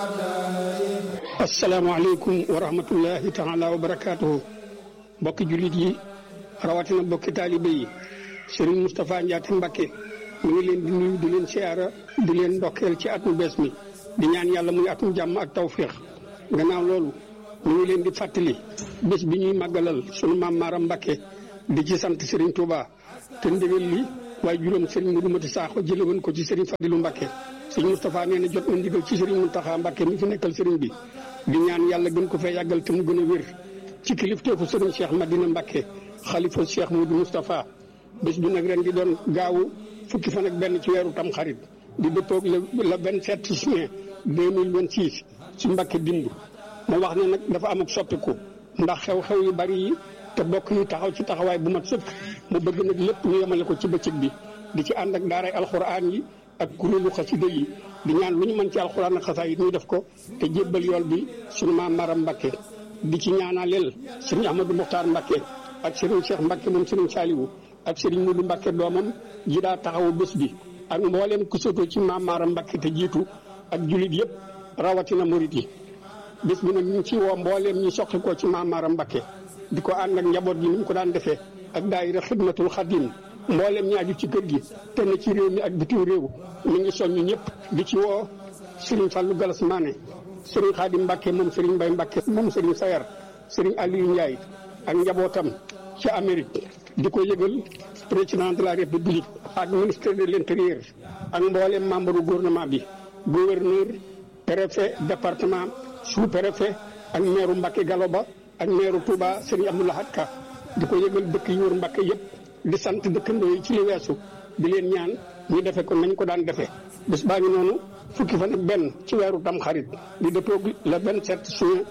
asalaamaaleykum wa rahmatullahi taala wa barakaatuhu bokki jullit yi rawatina bokki taalibe yi Serigne Moustapha Ndiaté Mbacké mu ngi leen di nuyu di leen siyaara di leen ndokkeel ci atum bees mi di ñaan yàlla muy atum jàmm ak tawféex gannaaw loolu mu ngi leen di fàttali bés bi ñuy màggalal sunu maam Maaram Mbacké di ci sant Serigne Touba te ndigal li waaye juróom Serigne Modou Mati Sakho jële woon ko ci Serigne Fadilou Mbacké Serigne Moustapha nee na jot na ndigal ci Serigne Mountakha Mbacké mi fi nekkal Serigne bi di ñaan yàlla gën ko fee yàggal te mu gën a wér ci kilifteefu Serigne Cheikh Madina Mbacké xalifa Cheikh Modou Moustapha bés bi nag ren di doon gaawu fukki fan ak benn ci weeru tam xarit di dëppoog le le vingt sept juin deux mille vingt six ci Mbacké dimb mu wax ne nag dafa am ak soppiku ndax xew-xew yu bari yi te bokk yi taxaw ci taxawaay bu mat sëkk mu bëgg nag lépp ñu yemale ko ci bëccëg bi di ci ànd ak daaray alxuraan yi ak kuréelu xasida yi di ñaan lu ñu mën ci alxuraan ak xasaayid ñu def ko te jébbal yool bi suñu maam Maram Mbacké di ci ñaanaleel sëriñ Ahmadou Mokhtar Mbacké ak sëriñ Cheikh Mbacké moom sëriñ Saliou ak sëriñ Modou Mbacké doomam ji daa taxawu bés bi ak mbooleem ku sotoo ci maam Maram Mbacké te jiitu ak julit yëpp rawatina murit yi bés bi nag ñu ngi ci woo mbooleem ñi soqi ko ci maam Maram Mbacké di ko ànd ak njaboot gi ni mu ko daan defee ak daayira xidmatul xadim mboolem ñi aju ci kër gi te ne ci réew mi ak bitim réew mi ngi soññu ñëpp di ci woo Serigne Fallou Galas Mané Serigne Khadim Mbacké moom Serigne Mbaye Mbacké moom Serigne Sayar Serigne Aliou Ndiaye ak njabootam ci Amérique di ko yëgal président de la République ak ministre de l'intérieur ak mboolem membre du gouvernement bi gouverneur préfet département sous préfet ak maire Mbacké Galoba ak maire Touba Serigne Abdou Lahad Ka di ko yëgal dëkk yi wër Mbacké yëpp di sant dëkkandoo yi ci li weesu di leen ñaan ñu defe ko nañ ko daan defee bés baa ngi noonu fukki fan ak benn ci weeru tam xarit di dëppoog le 27 juin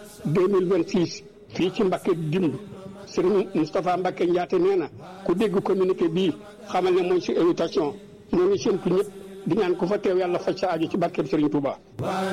2026 fii ci Mbacké dimb Serigne Moustapha Mbacké Ndiaté nee na ku dégg communiqué bii xamal ne mooy si invitation ñoo ngi séntu ñëpp di ñaan ku fa teew yàlla faj sa aajo ci barkeb Serigne Touba